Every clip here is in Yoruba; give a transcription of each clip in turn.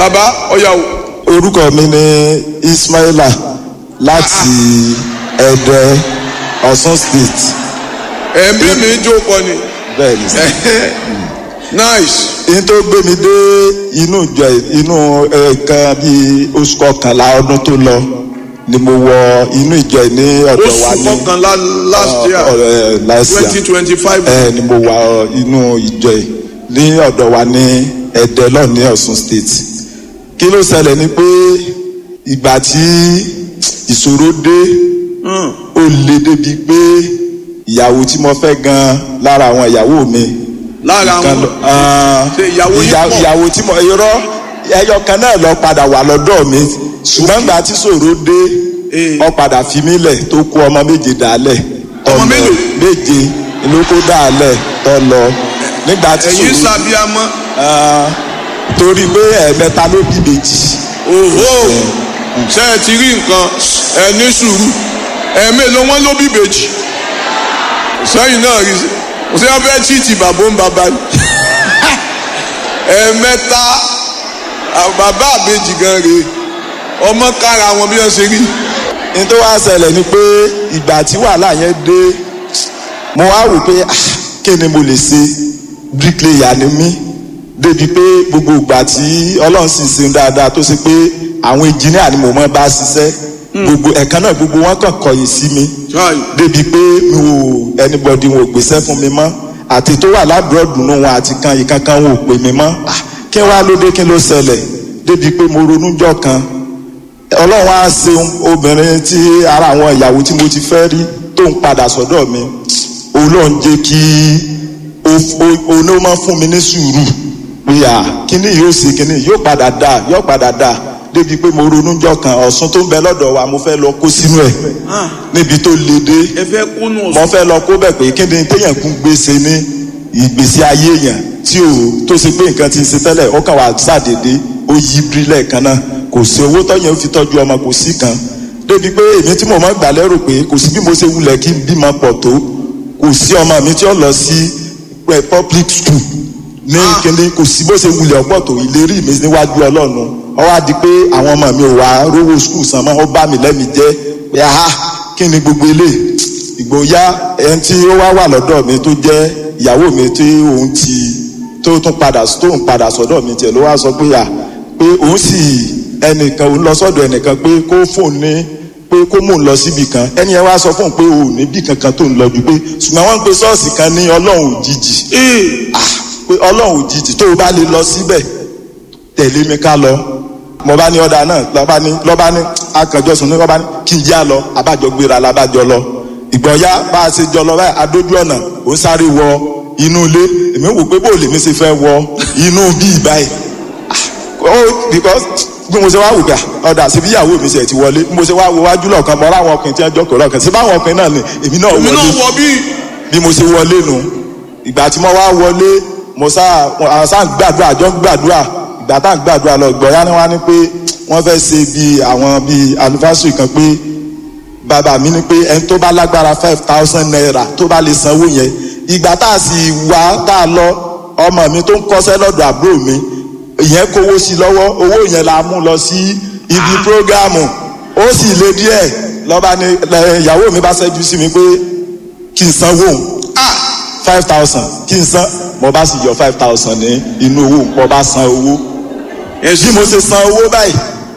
bàbá ọ̀yà o. orúkọ mi ni ismaila láti ẹdẹ ọ̀ṣun state ẹ̀mí mi jó kọ ni. bẹ́ẹ̀ ni sir. nice. ní tó gbé mi dé inú ìjọ inú ẹ̀ẹ̀kan bíi oṣù kọkànlá ọdún tó lọ ni mo wọ inú ìjọ ní ọ̀dọ̀ wa oṣù ní kọkànlá last year ọ̀rẹ́ last year twenty twenty five. ẹ ni mo wà ọ, inú ìjọ yìí ní ọ̀dọ̀ wa ní ẹ̀dẹ́ lọ ní ọ̀ṣun state kí ló ṣẹlẹ̀ ni pé ìgbà tí ìṣòro dé ó le débi pé ìyàwó tí mo fẹ́ gan lára àwọn ìyàwó mi lára kan àwọn lọ- ah, ṣe ìyàwó yín ìyà- pọ̀. ìyàwó tí mo irọ́ ẹyọ kan náà lọ padà wà lọ́dọ̀ mi ṣùgbọ́n ìgbà tí ṣòro dé Eh. ó padà fi mí lẹ̀ tó kó ọmọ méje dálẹ̀ tó Ọmọ lọ. mélòó? méje ló kó dálẹ̀ tó lọ nígbà tí ẹ̀yin ṣòro sábíàmọ́. Ah, torí pé ẹ̀ẹ̀mẹta ló bí méjì òhó ṣe ẹ ti rí nǹkan ẹ ní sùúrù ẹ̀mí ló wọ́n ló bí bèjì sẹ́yìn náà rí i ṣé wọ́n fẹ́ chíìtì bàbá ń bàbá ni ẹ̀mẹ́ta àwọn bàbá àbèjì gan rèé ọmọ kára wọn bí wọ́n ṣe rí ní tó wá ṣẹlẹ̀ ni pé ìgbà tí wàhálà yẹn dé mo wá wò pé ah, kí ni mo lè ṣe bricklayer ni mí débi pé gbogbo ìgbà tí ọlọ́run sì ṣe dáadáa tó ṣe pé àwọn engineer ni mo mọ́ bá ṣiṣẹ́ gbogbo ẹ̀kan náà gbogbo wọn kàn kọ̀yìn sí mi Chai. débi pé mi ò anybody wọn ò gbèsè fún mi mọ́ àti tó wà lábúrọ̀dù nù wọn àti kan ìkankan wọn ò pè mí mọ́ Ah, kí wàá ló dé kí ló ṣẹlẹ̀ débi pé mo ronú jọ kan ọlọ́run á ṣeun obìnrin tí ara àwọn ìyàwó tí mo ti fẹ́ rí tó ń padà sọ́dọ̀ mi ọlọ́run jẹ́ kí oní máa fún mi ní sùúrù pé à kíní yóò ṣe kíní yóò padà dà yóò padà dà débi pé mo ronú jọ kan ọ̀sùn tó ń bẹ lọ́dọ̀ wa mo fẹ́ lọ kó sínú ẹ̀ níbi tó le dé ẹ fẹ́ kúnnù mo fẹ́ lọ kó bẹ̀ pé kí ni téèyàn kún gbèsè ní ìgbésí ayé yẹn tí o tó ṣe pé nǹkan ti ń ṣe tẹ́lẹ̀ ó kàn wá ṣàdédé ó yí bírílẹ̀ kan náà kò sí owó tọ́yẹ̀ ó fi tọ́jú ọmọ kò sí kan débi pé èmi tí mo máa ń gbà lérò pé kò sí bí mo ṣe wulẹ̀ kí n bímọ pọ̀ tó kò sí ọmọ mi tí ó lọ sí eh, public school ní kíni kò sí bó ṣe wulẹ̀ ọ̀pọ̀ tó ìlérí mi níwájú ọlọ́run ó wá di pé àwọn ọmọ mi ò wá rówó school san mọ́ ó bá mi lẹ́mi jẹ́ pé aha kí ni gbogbo eléyìí ìgbóyà ẹni tí ó wá wà lọ́dọ̀ mi tó jẹ́ ìyàwó mi tí òun ti tó tún padà tó ń padà sọ́dọ̀ mi tiẹ̀ ló wá sọ pé à pé òun sì ẹnìkan òun lọ sọ́dọ̀ ẹnìkan pé kó fóun ní pé kó mò ń lọ síbi kan ẹni yẹn wá sọ fóun pé òun níbì kankan tó ń lọ ju pé ṣùgbọ́n wọ́n ń pe ṣọ́ọ̀ṣì kan ní ọlọ́run òjijì Ah, pé ọlọ́run òjijì tó o bá lè lọ síbẹ̀ tẹ̀lé mi ká lọ mo bá ní ọ̀dà náà lọ́ba ní lọ́ba ní akànjọ́sùn ní lọ́ba ní kí n já lọ abájọ gbéra labájọ lọ ìgbọ̀nyá bá a ṣe jọ lọ báyìí adójú ọ̀nà ó ń sáré wọ inú ilé èmi wò pé bó lèmi ṣe fẹ́ wọ inú bíi báyìí ó because bí mo ṣe wá wò gbà ọ̀dà síbi ìyàwó mi ṣe ti wọlé bí mo ṣe wá wo wájú lọ́ọ̀kan mọ́ láwọn ọkùnrin tí wọ́n jókòó lọ́ọ̀kan sí báwọn ọkùnrin náà ni èmi náà èmi wọlé náà wọ bí bí mo ṣe wọlé nu ìgbà tí mo wá wọlé mo sá àwọn sá ń gbàdúrà jọ ń gbàdúrà ìgbà tá à ń gbàdúrà lọ gbọ̀yá ni wọ́n á ní pé wọ́n fẹ́ ṣe bí àwọn bíi anniversary kan pé bàbá mi ní pé ẹni tó bá lágbára five thousand naira tó bá lè sanwó yẹn ìgbà tá a sì wá tá a lọ ọmọ mi tó ń kọ́ṣẹ́ lọ́dọ̀ àbúrò mi ìyẹn kówó sí lọ́wọ́ owó yẹn la mú lọ sí ibi prógámù ó sì le díẹ̀ lọ́ba ni lẹ- ìyàwó mi bá ṣẹ́jú sí mi pé kí n sanwó òun five thousand kí n san mo bá sì yọ five thousand ní inú owó mo bá san owó bí mo ṣe san owó báyìí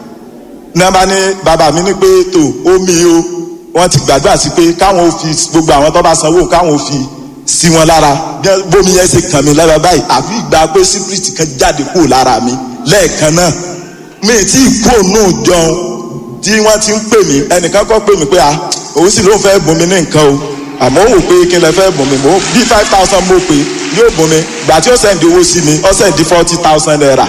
ní bá ní bàbá mi ní pé tó omi o wọ́n ti gbàdúrà sí pé káwọn ò fi gbogbo àwọn tó bá sanwó káwọn ò fi sí wọn lára bí bómi yẹn ṣe kàn mí lára báyìí àfi ìgbà pé sípírìtì kan jáde kúrò lára mi lẹ́ẹ̀kan náà mi tí kúrò náà jọun tí wọ́n ti ń pè mí ẹnìkan kọ́ pè mí pé à òun sì ló ń fẹ́ bùn mí ní nǹkan o àmọ́ òun pé kí n lè fẹ́ bùn mí mo bí five thousand mo pè yóò bùn mí gbà tí ó sẹ́ndì owó sí mi ó sẹ́ndì forty thousand naira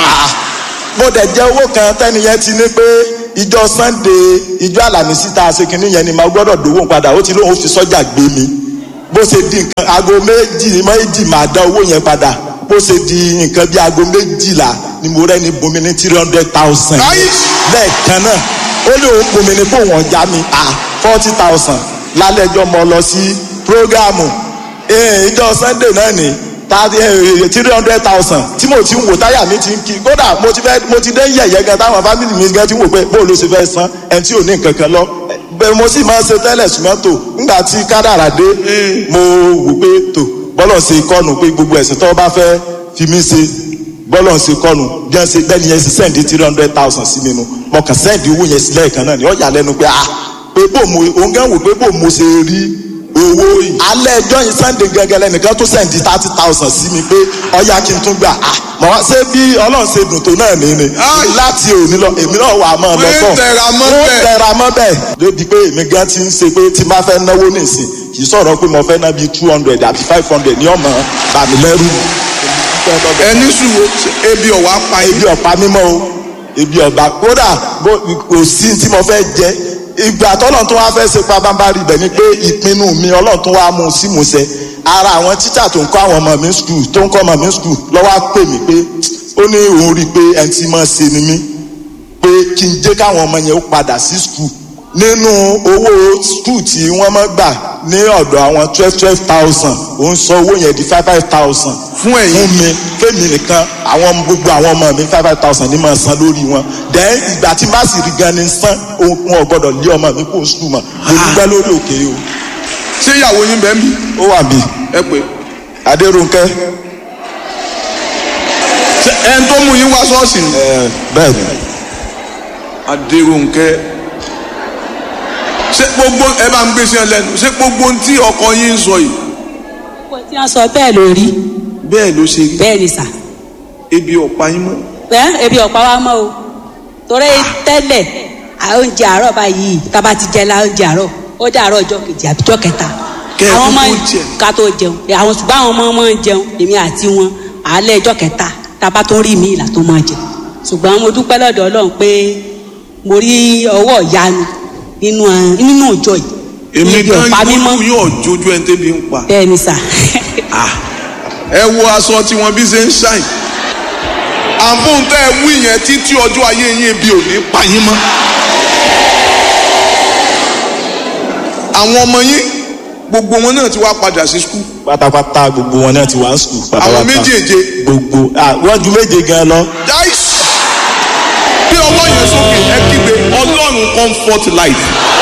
mo dẹ̀ jẹ́ owó kan tẹ́niyẹn ti ní pé ìjọ sunday ìjọ àlàmísì tá a ṣe kínní yẹn ni màá gbọ́dọ̀ dówó padà ó ti lóun fi sọ́jà gbé mi bó ṣe di nǹkan aago méjì méjì máa dá owó yẹn padà bó ṣe di nǹkan bí aago méjìlá ni mo rẹ́ ni bomi ní three hundred thousand Ayi! lẹ́ẹ̀kan náà ó ní òun bomi ní kó wọ́n já mi à forty thousand lálẹ́jọ́ mo lọ sí prógámù ìjọ sunday náà ni three hundred thousand tí mo ti ń wò táyà mi ti ń kí kódà mo ti fẹ́ mo ti dé yẹ̀yẹ́ gan táwọn fámìlì mi gan ti ń wò pé bó ló ṣe fẹ́ san ẹni tí ò ní nǹkan kan lọ bẹ́ẹ̀ mo sì máa ń ṣe tẹ́lẹ̀ ṣùgbọ́n tó nígbà tí kádàrà dé mo wò pé tó bọ́lọ̀ ṣe kọ́nu pé gbogbo ẹ̀sìn tó bá fẹ́ fi mí ṣe bọ́lọ̀ ṣe kọ́nu bí wọ́n ṣe bẹ́ẹ̀ni yẹn ṣe sẹ́ǹdì three hundred thousand sí mi nu mo kàn sẹ́ǹdì owó yẹn sílẹ̀ kan náà ni ó yà lẹ́nu pé ah pé bò mo òun gán wò pé bò mo ṣe rí owó yìí alẹ́ ẹjọ́ yìí sunday gẹ́gẹ́ lẹ́nìkan tó sẹ́ǹdì thirty thousand sí mi pé ọ̀yà kí n tún gbà ah mọ̀ wá ṣé bí ọlọ́run ṣe dùn tó náà ní ni láti òní lọ èmi náà wà á mọ̀ lọ Wọ́n ń tẹra mọ́ wọ́n bẹ́ẹ̀. tẹra mọ́ bẹ́ẹ̀ débi pé èmi gan ti ń ṣe pé tí n bá fẹ́ náwó nìsín kì í sọ̀rọ̀ pé mo fẹ́ ná bíi two hundred àbí five hundred ní ọmọ bàmí lẹ́rù ẹni sùúrù ebi ọ̀wá pa ebi ebi ọ̀pá mímọ́ o ebi ọ̀gbà kódà bó- kò sí tí mo fẹ́ jẹ ìgbà tọ́lọ́run tó wá fẹ́ ṣe pabambari ibẹ̀ ni pé ìpinnu mi ọlọ́run tó wá mú un sí musẹ̀ ara àwọn tíṣà tó ń kọ́ àwọn ọmọ mi skul tó ń kọ́ ọmọ mi skul lọ́wọ́ á pè mí pé ó ní òun rí i pé ẹni tí mo ṣe ni mí pé kí n jẹ́ káwọn ọmọ yẹn ó padà sí skul nínú owó skul tí wọ́n mọ́ gbà ní ọ̀dọ̀ àwọn twelve twelve thousand òun sọ owó yẹn di five five thousand Fún ẹ̀yin? fún mi fẹ́mi nìkan àwọn ọmọ- gbogbo àwọn ọmọ mi five five thousand ní máa san lórí wọn then ìgbà tí n bá sì rí gan ni san òun wọn ò gbọdọ̀ lé ọmọ mi kó skul mọ̀ mo dúpẹ́ lórí òkè o ṣé ìyàwó yín bẹ́ẹ̀ bí ó wà bí ẹ pé adéròǹkẹ́ ṣé ẹni tó mú yín wá ṣọ́ọ̀ṣì ni ẹ bẹ́ẹ̀ ni Adérónkẹ́ ṣé gbogbo ẹ bá ń gbé sí ẹ lẹ́nu ṣé gbogbo ohun tí ọkọ yín ń sọ yìí Kò tí wọ́n sọ bẹ́ẹ̀ ló rí bẹ́ẹ̀ ló ṣe rí bẹ́ẹ̀ ni sà. ebi ọ̀pá yín mọ́ Ẹ́ ebi ọ̀pá wa mọ́ o. Torí tẹ́lẹ̀ à- oúnjẹ àárọ̀ báyìí tá a bá ti jẹ la oúnjẹ àárọ̀ ó dé àárọ̀ ọjọ́ kejì àbí ọjọ́ kẹta. Kẹ́ ẹ Àwọn tó ọmọ tó jẹ. ká tó jẹun. Àwọn ṣùgbọ́n àwọn ọmọ máa ń jẹun èmi àti wọn àálẹ̀ ọjọ́ kẹta tá a bá tó rí mi ìlà tó máa jẹ. Ṣùgbọ́n mo dúpẹ́ lọ́dọ̀ Ọlọ́run pé mo rí ọwọ́ ìyanu nínú ẹ- nínú ìjọ yìí. èmi Ebi gan ọ̀pá mímọ́. yóò yóò jójú ẹni tẹ́bi ń pa Bẹ́ẹ̀ ni sà. Ah, ẹ wo aṣọ tí wọn bí ṣe ń ṣàìn àfún tẹ ẹ wí yẹn títí ọjọ́ ayé yín ebi ò ní pa yín mọ́ àwọn ọmọ yín gbogbo wọn náà ti wá padà sí skul pátápátá gbogbo wọn náà ti wá skul pátápátá àwọn méjèèje gbogbo ah wọ́n ju méje gan lọ dáìs bí ọwọ́ yẹn sókè ẹ kígbe ọlọ́run comfort life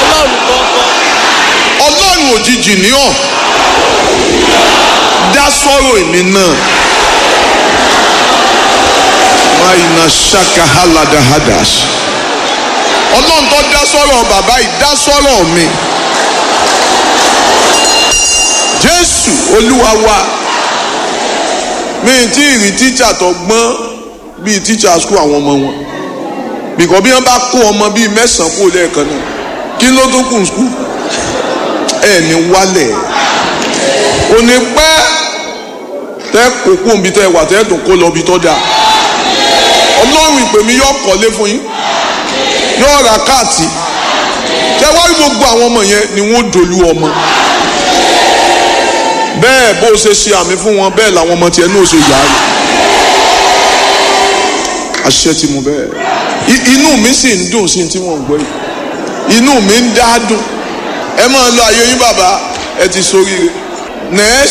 ọlọ́run òjijì ní ọ̀ dá sọ́rọ̀ èmi náà máyìnà ṣaka haladahadas ọlọ́run tó dá sọ́rọ̀ bàbá yìí dá sọ́rọ̀ mi jésù olúwa wa mi tí ì rí tíṣà tó gbọ́n bíi tíṣà skul àwọn ọmọ wọn bìkọ́ bí wọ́n bá kó ọmọ bíi mẹ́sàn-án kó lẹ́ẹ̀kan náà kí ló tó kù skul ẹ̀ ní wálẹ̀ kò ní pẹ́ tẹ́ kó kó nbí tẹ́ wà tẹ́ tó kó lọ bí tọ́ da ọlọ́run ìpè mi yóò kọ́lé fún yín yóò ra káàtì tẹ́ wá rí gbogbo àwọn ọmọ yẹn ni wọ́n dolú ọmọ bẹ́ẹ̀ bó o ṣe ṣe àmì fún wọn bẹ́ẹ̀ làwọn ọmọ tiẹ̀ náà ṣe yà á rí àṣẹ ti mú bẹ́ẹ̀ I- inú mi sì ń dùn sí tí wọ́n ń gbọ́ yìí inú mi ń dá dùn ẹ máa lọ ayé yín bàbá ẹ ti sóríire next